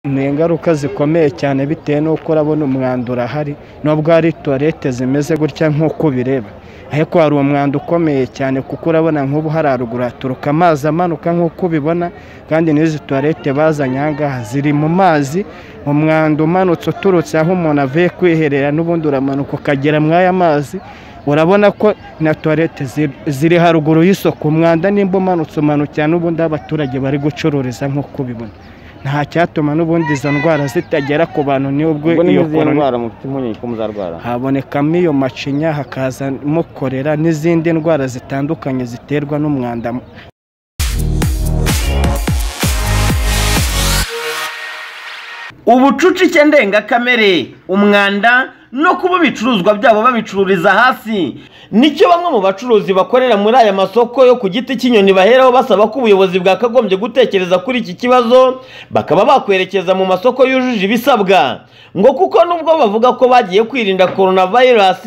ni ingaruka zikomeye cyane bitewe n'uko urabona umwanda urahari nubwo hari tuwarete zimeze gutya nk'uko ubireba ariko hari umwanda ukomeye cyane kuko urabona nk'ubu hari haruguru haturuka amazi amanuka nk'uko ubibona kandi n'izi tuwarete bazanye aha ngaha ziri mu mazi umwanda umanutse uturutse aho umuntu avuye kwiherera n'ubundi uramanuka ukagera muri aya mazi urabona ko na tuwarete ziri haruguru y'isoko umwanda nimba umanutse umanukira n'ubundi aho abaturage bari gucururiza nk'uko ubibona nta cyatuma n'ubundi izo ndwara zitagera ku bantu n'ubwo ubwo iyo niba izi corona ndwara mufite impungenge ko muzarwara habonekamo iyo macinya hakazamo korera n'izindi ndwara zitandukanye ziterwa n'umwanda ubucucike ndengakamere umwanda no kuba ibicuruzwa byabo babicururiza hasi nicyo bamwe mu bacuruzi bakorera muri aya masoko yo ku giti cy'inyoni baheraho basaba ko ubuyobozi bwakagombye gutekereza kuri iki kibazo bakaba bakwerekeza mu masoko yujuje ibisabwa ngo kuko nubwo bavuga ko bagiye kwirinda coronavirus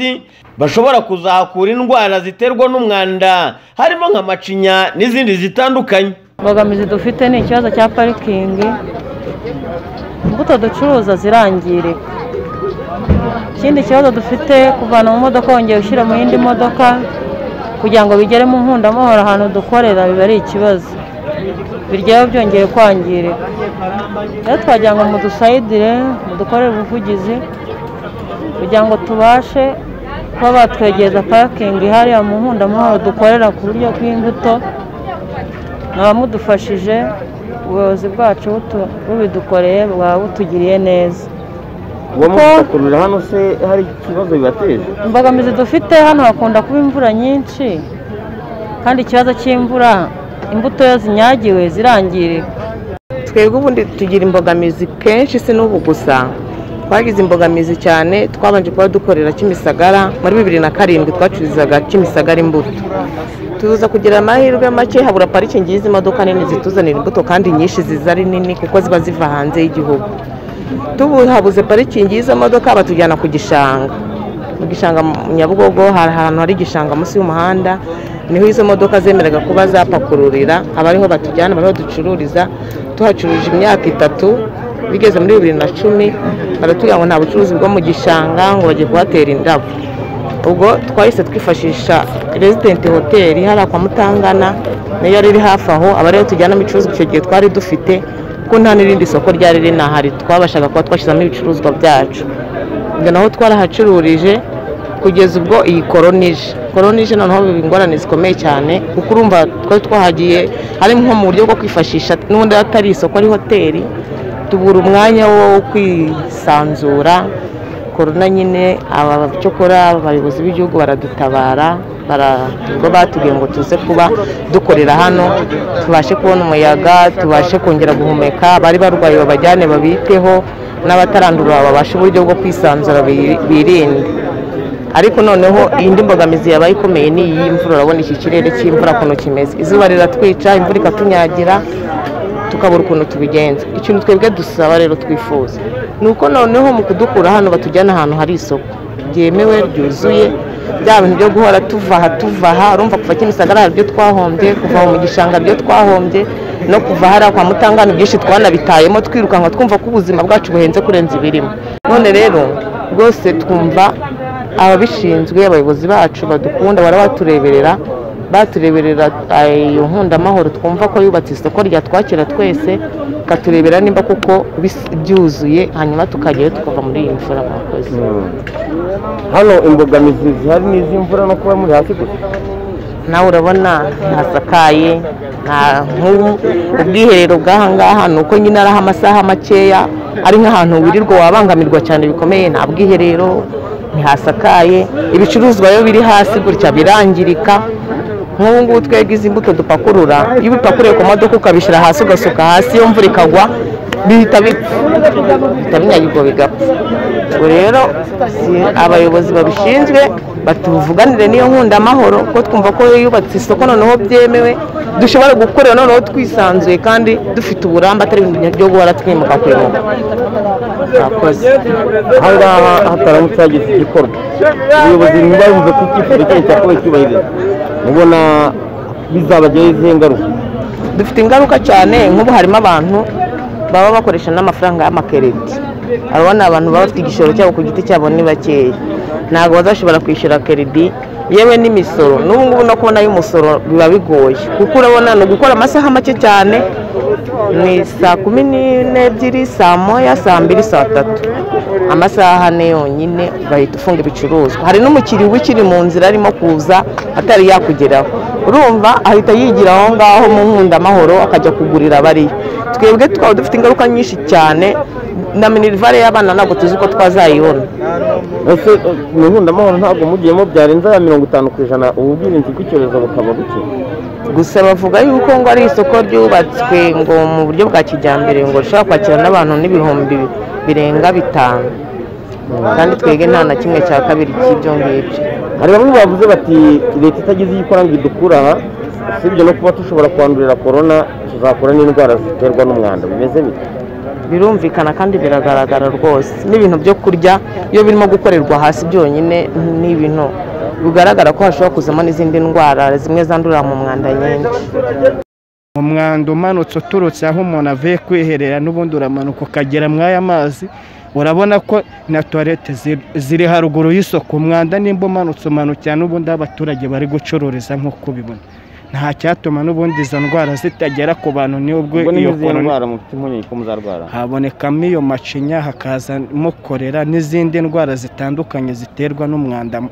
bashobora kuzahakura indwara ziterwa n'umwanda harimo nka macinya n'izindi zitandukanye imbogamizi dufite ni ikibazo cya parikingi imbuto ducuruza zirangirika ikindi kibazo dufite kuvana mu modoka wongera ushyira mu yindi modoka kugira ngo bigere mu nkundamahoro ahantu dukorera biba ari ikibazo biryoha byongeye kwangirika rero twagira ngo mudusayidire mudukorere ubuvugizi kugira ngo tubashe kuba batwegereza parikingi hariya mu nkundamahoro dukorera ku buryo bw'imbuto abamudufashije ubuyobozi bwacu butu- bubidukoreye bwaba butugiriye neza uwo mugakururira hano se hari ikibazo bibateje imbogamizi dufite hano hakunda kuba imvura nyinshi kandi ikibazo cy'imvura imbuto iyo zinyagiwe zirangirika twebwe ubundi tugira imbogamizi kenshi si n'ubu gusa twagize imbogamizi cyane twabanje kuba dukorera kimisagara muri bibiri na karindwi twacururizaga kimisagara imbuto tuza kugira amahirwe make habura parikingi y'izi modoka nini zituzanira imbuto kandi nyinshi ziza ari nini kuko ziba ziva hanze y'igihugu tubuhabuze parikingi y'izo modoka batujyana ku gishanga mu gishanga mu nyabugogo hari ahantu hari igishanga munsi y'umuhanda niho izo modoka zemeraga kuba zapakururira aba ariho batujyana aba ariho ducururiza tuhacuruje imyaka itatu bigeze muri bibiri na cumi baratubwira ngo nta bucuruzi bwo mu gishanga ngo bagiye kuhatera indabo ubwo twahise twifashisha residenti hoteli hariya kwa mutangana nayo yari iri hafi aho aba ariyo tujyanamo ibicuruzwa icyo gihe twari dufite kuko nta n'irindi soko ryari rinahari twabashaga kuba twashyizamo ibicuruzwa byacu ubwo naho twarahacururije kugeza ubwo iyi koronije koronije noneho biba ingorane zikomeye cyane kuko urumva twari twahagiye ari nko mu buryo bwo kwifashisha n'ubundi atari isoko ari hoteli tubura umwanya wo kwisanzura korona nyine aba cyokora abayobozi b'igihugu baradutabara bara- ubwo batubwiye ngo tuze kuba dukorera hano tubashe kubona umuyaga tubashe kongera guhumeka abari barwaye babajyane babiteho n'abatarandura babashe uburyo bwo kwisanzura bi- birinde ariko noneho indi mbogamizi yabaye ikomeye ni iy'imvura urabona iki kirere cy'imvura ukuntu kimeze izuba riratwica imvura ikatunyagira tukabura ukuntu tubigenza ikintu twebwe dusaba rero twifuza ni uko noneho mu kudukura hano batujyana ahantu hari isoko ryemewe ryuzuye bya bintu byo guhora tuva aha tuva aha urumva kuva kimisagara hari ibyo twahombye kuva aho mu gishanga ibyo twahombye no kuva hariya kwa mutangana byinshi twanabitayemo twirukanka twumva ko ubuzima bwacu buhenze kurenza ibirimo none rero rwose twumva ababishinzwe abayobozi bacu badukunda bara batureberera batureberera eh, iyo nkundamahoro twumva ko yubatse isoko ryatwakira twese ikaturebera nimba kuko bis- byuzuye hanyuma tukagerayo tukava muri iyi mvura mwakoze hano imbogamizi zihari ni iz'imvura no kuba muri hasi gusa nawe urabona ntihasakaye nta nk'ubu ubwiherero bw'aha ngaha ni uko nyine ari aho amasaha makeya ari nk'ahantu wirirwa wabangamirwa cyane bikomeye nta bwiherero ntihasakaye ibicuruzwa biba biri hasi gutya birangirika nk'ubu ngubu twebwe izi mbuto dupakurura iyo ubipakuriye ku modoka ukabishyira hasi ugasuka hasi iyo mvura ikagwa bihita bipfa bihita binyagirwa bigapfa ubwo rero si abayobozi babishinzwe batuvuganire n'iyo nkundamahoro kuko twumva ko yubatse isoko noneho byemewe dushobora gukorera noneho twisanzuye kandi dufite uburambe atari ibintu byo guhora twimuka kwimuka akoze aha ngaha hataramutse hagize igikorwa ubuyobozi niba yumva ko icyifuzo cyanyu cyakowe cyubahiriza ubona bizabagiraho izihe ngaruka dufite ingaruka cyane nk'ubu harimo abantu baba bakoresha n'amafaranga y'amakereti abo ni abantu baba bafite igishoro cyabo ku giti cyabo ni bakeya ntabwo bazashobora kwishyura keredi yewe n'imisoro n'ubu ngubu no kubona y'umusoro biba bigoye kuko urabona ni ugukora amasaha make cyane ni saa kumi n'ebyiri saa moya saa mbiri saa tatu amasaha ane yonyine ugahita ufunga ibicuruzwa hari n'umukiriya uba ukiri mu nzira arimo kuza atari yakugeraho urumva ahita yigira aho ngaho mu nkundamahoro akajya kugurira abariyo twebwe tukaba dufite ingaruka nyinshi cyane na minirivare y'abana ntabwo tuzi ko twazayibona ese mu nkundamahoro ntabwo mugiyemo byarenza ya mirongo itanu ku ijana ubwirinzi bw'icyorezo bukaba buke gusa bavuga yuko ngo ari isoko ryubatswe ngo mu buryo bwa kijyambere ngo rishobora kwakira n'abantu n'ibihumbi birenga bitanu kandi twebwe nta na kimwe cya kabiri cy'ibyo ngibyo hari bamwe bavuze bati leta itagize iyo ikora ngo idukure aha usibye no kuba dushobora kwandurira korona tuzakura n'indwara ziterwa n'umwanda bimeze bite birumvikana kandi biragaragara rwose n'ibintu byo kurya iyo birimo gukorerwa hasi byonyine ni ibintu bigaragara ko hashobora kuzamo n'izindi ndwara zimwe zandurira mu mwanda nyinshi umwanda umanutse uturutse aho umuntu avuye kwiherera n'ubundi uramanuka ukagera muri aya mazi urabona ko na tuwarete ziri haruguru y'isoko umwanda nimba umanutse umanukira n'ubundi aho abaturage bari gucururiza nk'uko ubibona nta cyatuma n'ubundi izo ndwara zitagera ku bantu n'ubwo ubwo ni iyo izihe korona ndwara mufite impungenge ko muzarwara habonekamo iyo macinya hakazamo korera n'izindi ndwara zitandukanye ziterwa n'umwanda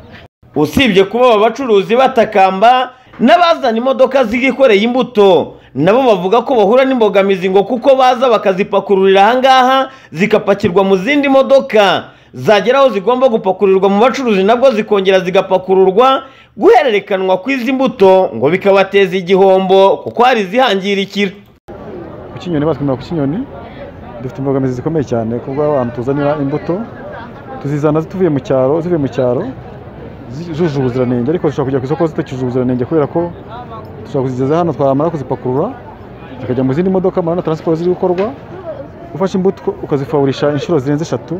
usibye kuba aba bacuruzi batakamba n'abazana imodoka zigikoreye imbuto nabo bavuga ko bahura n'imbogamizi ngo kuko baza bakazipakururira ahangaha zigapakirwa mu zindi modoka zagera aho zigomba gupakurirwa mu bacuruzi nabwo zikongera zigapakururwa guhererekanwa kw'izi mbuto ngo bikabateza igihombo kuko hari izihangirikira ku kinyoni batwimira ku kinyoni dufite imbogamizi zikomeye cyane kuko abantu tuzanira imbuto tuzizana tuvuye mu cyaro zivuye mu cyaro zi- zujuje ubuziranenge ariko zishobora kujya ku isoko zitakijuje ubuziranenge kubera ko dushobora kuzigeza hano twamara kuzipakurura zikajya mu zindi modoka muri na taransiporo ziri gukorwa ufashe imbuto uko- ukazifaburisha inshuro zirenze eshatu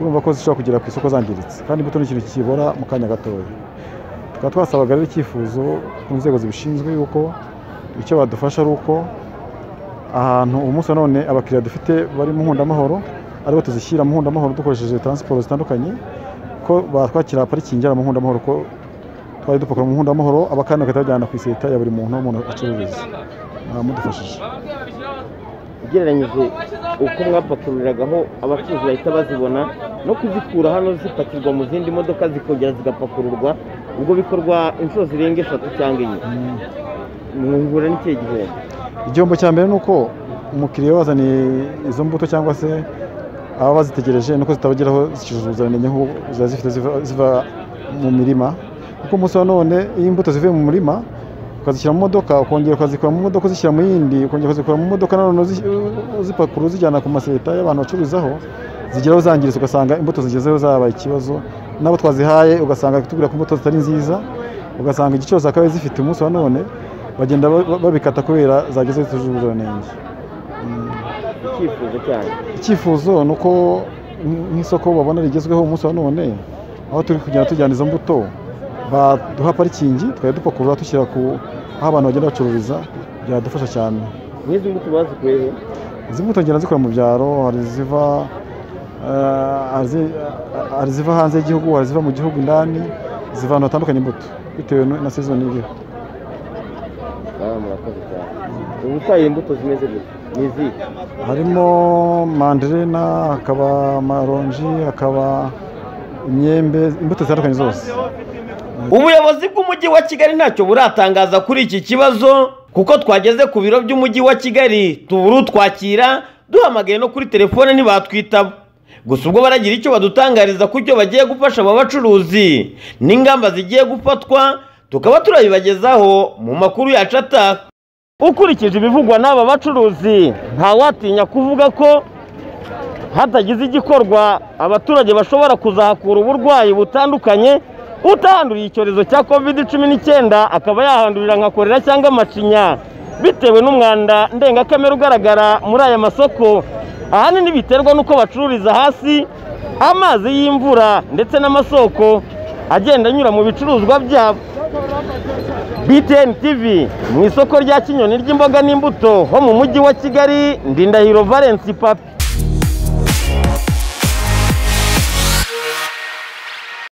urumva ko zishobora kugera ku isoko zangiritse kandi imbuto ni ikintu kibora mu kanya gatoya tukaba twasabaga rero icyifuzo ku nzego zibishinzwe yuko icyo badufasha ari uko ahantu umunsi wa none abakiriya dufite bari mu nkundamahoro aribo tuzishyira mu nkundamahoro dukoresheje taransiporo zitandukanye ko batwakira parikingi yaba mu nkundamahoro ko twari dupakura mu nkundamahoro abakandi bagahita bajyana ku iseta ya buri muntu umuntu acururiza mwadufashije ugereranyije uko mwapakuriragaho abacuruzi bahita bazibona no kuzikura hano zipakirwa mu zindi modoka zikongera zigapakururwa ubwo bikorwa inshuro zirenga eshatu cyangwa enye mwungura n'ikihe gihembo igihombo cya mbere ni uko umukiriya iyo wazaniye izo mbuto cyangwa se aba bazitegereje nuko zitabageraho zicujuje ubuziranenge nk'ubu ziba zifite ziva- ziva mu mirima kuko umunsi wa none iyo imbuto zivuye mu murima ukazishyira mu modoka ukongera ukazikura mu modoka uzishyira mu yindi ukongera ukazikura mu modoka nanone uzi- uzipakura uzijyana ku maseta y'abantu bacururizaho zigeraho zangiritse ugasanga imbuto zigezeho zabaye ikibazo n'abo twazihaye ugasanga tubwira ko imbuto zitari nziza ugasanga igiciro zakabaye zifite umunsi wa none bagenda ba- ba- babikata kubera zageze zitujuje ubuziranenge icyifuzo cyanyu icyifuzo ni uko nk- nk'isoko babona rigezweho umunsi wa none aho turi kugenda tujyana izo mbuto baduha parikingi tukajya dupakurura dushyira ku aho abantu bagenda bacururiza byadufasha cyane n'izi mbuto bazikuye he izi mbuto ngenda zikora mu byaro hari iziva eh, hari izi- hari iziva hanze y'igihugu hari iziva mu gihugu indani ziva ahantu hatandukanye imbuto bitewe n- na season iriho Ah, murakoze cyane ubu utaye imbuto zimeze gutya ni izihe harimo manderena hakaba amaronji hakaba imyembe imbuto zitandukanye zose ubuyobozi bw'umujyi wa kigali ntacyo buratangaza kuri iki kibazo kuko twageze ku biro by'umujyi wa kigali tubura utwakira duhamagaye no kuri telefone ntibatwitaba gusa ubwo baragira icyo badutangariza ku cyo bagiye gufasha aba bacuruzi n'ingamba zigiye gufatwa tukaba turabibagezaho mu makuru yacu ataha ukurikije ibivugwa n'aba bacuruzi ntawatinya kuvuga ko hatagize igikorwa abaturage bashobora kuzahakura uburwayi butandukanye utahanduriye icyorezo cya covid cumi n'icyenda akaba yahandurira nka korera cyangwa amacinya bitewe n'umwanda ndengakamere ugaragara muri aya masoko ahanini biterwa n'uko bacururiza hasi amazi y'imvura ndetse n'amasoko agenda anyura mu bicuruzwa byabo BTN TV mu isoko rya Kinyoni ry'imboga n'imbuto ho mu mujyi wa Kigali Ndindahiro Valence Papi